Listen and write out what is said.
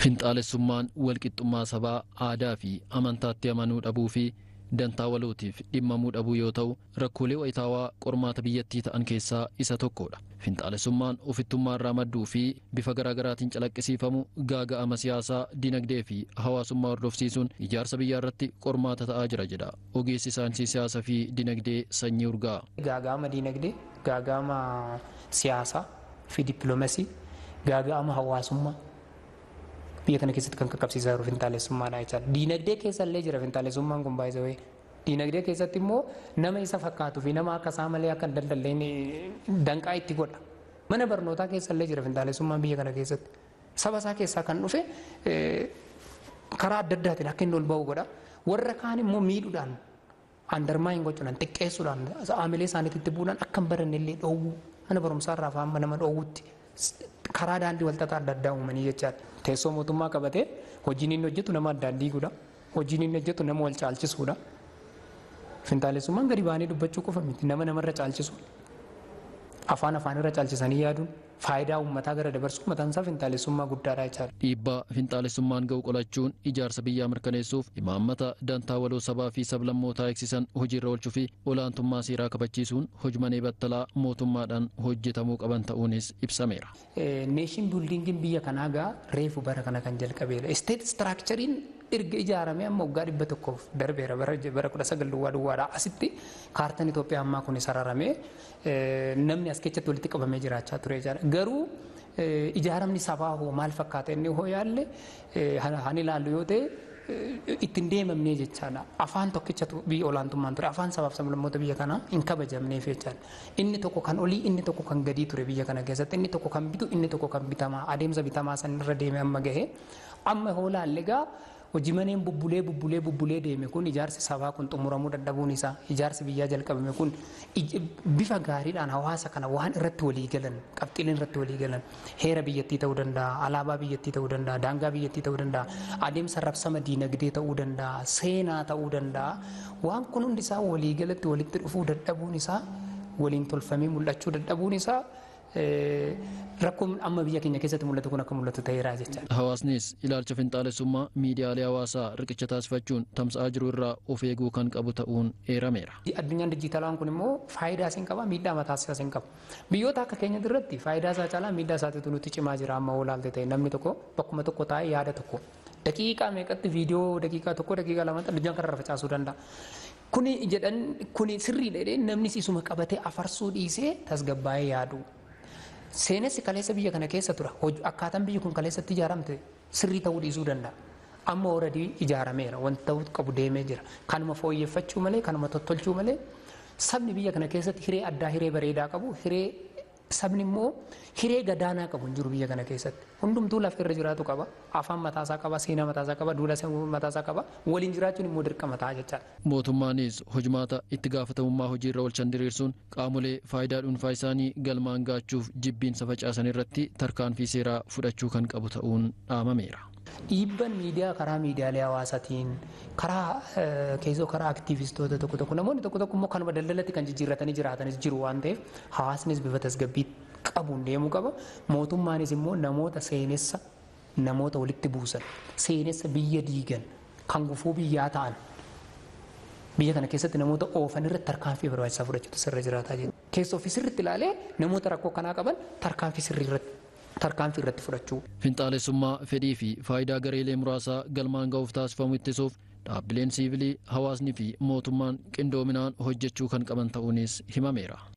Finxaalessummaan walqixxummaa sabaa aadaa fi amantaatti amanuu dhabuu fi dantaa walootiif dhimmamuu dhabuu yoo ta'u rakkoolee wayitaawaa qormaata biyyattii ta'an keessaa isa tokkodha. Finxaalessummaan ofittummaa irraa madduu fi bifa garaagaraatiin calaqqisiifamu gaaga'ama siyaasaa, dinagdee fi hawaasummaa hordofsiisuun ijaarsa biyyaa irratti qormaata ta'aa jira jedha. Ogeessi saayinsii siyaasaa fi dinagdee sanyii urgaa. Gaaga'ama dinagdee, gaaga'ama siyaasaa fi dippiloomasii, gaaga'ama hawaasummaa biyya kana keessatti kan qaqqabsiisaa jiru finxaalessummaadha jechaadha. Diinagdee keessa illee jira finxaalessummaan kun baay'ee Diinagdee keessatti immoo nama isa fakkaatuu fi nama akka isaa malee akka daldalleen danqaa itti godha. Mana barnootaa keessa illee jira finxaalessummaan biyya kana keessatti. Saba isaa keessaa kan dhufe karaa adda addaatiin akka inni ol ba'u godha. Warra kaan immoo miidhuudhaan andarmaayin gochuudhaan xiqqeessuudhaan aamilee isaaniitti bu'uudhaan akka hin baranne illee dhoowwuu mana barumsaa irraa faama nama dhoowwutti karaa daandii walxaxaa adda addaa uumanii jechaadha. Teessoo mootummaa qabatee hojiin inni hojjetu nama addaan diiguudha. Hojiin inni hojjetu nama wal caalchisuudha. Finxaalessummaan gadi ba'anii dubbachuu qofa miti nama namarra caalchisu. Afaan afaanirra caalchisanii yaaduun faayidaa uummataa gara dabarsuu mataan isaa finxaalessummaa guddaadha jechaadha. Dhiibbaa finxaalessummaan ga'u qolachuun ijaarsa biyyaa mirkaneessuuf imaammata dantaa waloo sabaa fi sablammootaa eegsisan hojiirra oolchuu fi olaantummaa seeraa kabachiisuun hojmanee battalaa mootummaadhaan hojjetamuu qaban ta'uunis ibsameera. Neeshin biildiingiin biyya kanaa gaa reefu bara kana kan jalqabeedha. Isteet istiraakchariin erga ijaaramee amma waggaa dhibba tokkoof darbeera bara kudha sagal duwwaa duwwaadha. Asitti kaartaan Itoophiyaa ammaa kun sararamee namni as keessatti walitti qabamee jiraachaa ture jechaadha. Garuu ijaaramni sabaa hoo maal fakkaata inni hoo yaalle han ilaallu yoo ta'e ittiin deemamnee jechaadha. Afaan tokkichatu biyya olaantummaan ture. Afaan sabaaf sablammoota biyya kanaa hin kabajamneef jechaadha. Inni tokko kan olii, inni tokko kan gadii ture biyya kana keessatti. Inni tokko kan bitu, inni tokko kan bitamaa. Adeemsa bitamaa san irra deeme amma gahe. Amma hoo laalle gaa hojii maneen bubbulee bubbulee bubbulee deeme kun ijaarsi sabaa kun xumuramuu dadhabuun isaa ijaarsi biyyaa jalqabame kun bifa gaariidhaan hawaasa kana waan irratti walii galan qabxiileen irratti walii galan heera biyyattii ta'uu danda'a alaabaa biyyattii ta'uu danda'a daangaa biyyattii ta'uu danda'a adeemsa rabsama diinagdee ta'uu danda'a seenaa ta'uu danda'a waan kun hundi isaa walii galatti walitti dhufuu dadhabuun isaa waliin tolfamee mul'achuu dadhabuun isaa rakkoon amma biyya keenya keessatti mul'atu kun akka mul'atu ta'eera jechaadha. Hawaasnis ilaalcha finxaalessummaa miidiyaalee hawaasaa riqicha taasifachuun tamsa'aa jiru irraa of eeguu kan qabu ta'uun eerameera. Addunyaan dijitaalaan kun immoo faayidaa isin qaba miidhaa mataa isaas hin qabu. Biyyoota akka keenya irratti faayidaa isaa caalaa miidhaa isaatiitu nutti cimaa jira amma olaalte ta'e namni tokko bakkuma tokko taa'ee yaada tokko daqiiqaa meeqatti viidiyoo daqiiqaa tokko daqiiqaa lamatti addunyaan kanarra facaasuu danda'a. Kuni jedhan kuni sirriidha jedhee namni isuma qabatee afarsuu dhiisee tasgabbaa'ee yaadu. Seenessi kaleessa biyya kana keessa tura. Akkaataan biyyi kun kaleessatti ijaaramte sirrii ta'uu dhiisuu danda'a. Amma ooradii ijaarameera. Wanti ta'uu qabu deemee jira. Kanuma fooyyeffachuu malee, kanuma tottolchuu malee sabni biyya kana keessatti hiree addaa, hiree bareedaa qabu, hiree sabni immoo hiree gadaanaa qabu hin jiru biyya kana keessatti. Hundumtuu lafa irra jiraatu qaba. Afaan mataasaa qaba, seenaa mataasaa qaba, duula mataasaa qaba. Waliin jiraachuun immoo dirqama ta'a jechaadha. Mootummaanis hojimaata itti gaafatamummaa hojiirra oolchan diriirsuun qaamolee faayidaa dhuunfaa isaanii galmaan gaachuuf jibbiinsa facaasan irratti tarkaanfii seeraa fudhachuu kan qabu ta'uun dhaamameera. Dhiibban miidiyaa karaa miidiyaalee hawaasaatiin karaa keessoo karaa aktiivistoota tokko tokko namoonni tokko tokko immoo kanuma daldalatti kan jijjiirratanii jiraatanis jiru waan ta'eef hawaasnis bifa tasgabbii qabuun deemuu qaba. Mootummaanis immoo namoota seenessa namoota walitti buusan seenessa biyya diigan kan gufuu biyyaa ta'an biyya kana keessatti namoota oofan irratti tarkaanfii barbaachisaa fudhachuutu sirra jiraataa jira. Keessoo fi sirriitti ilaalee namoota rakkoo kanaa qaban tarkaanfii sirrii irratti tarkaanfii irratti fudhachuu. Finxaalessummaa fedhii fi faayidaa gareelee muraasaa galmaan ga'uuf taasifamu ittisuuf dhaabbileen siivilii hawaasni fi mootummaan qindoominaan hojjechuu kan qaban ta'uunis himameera.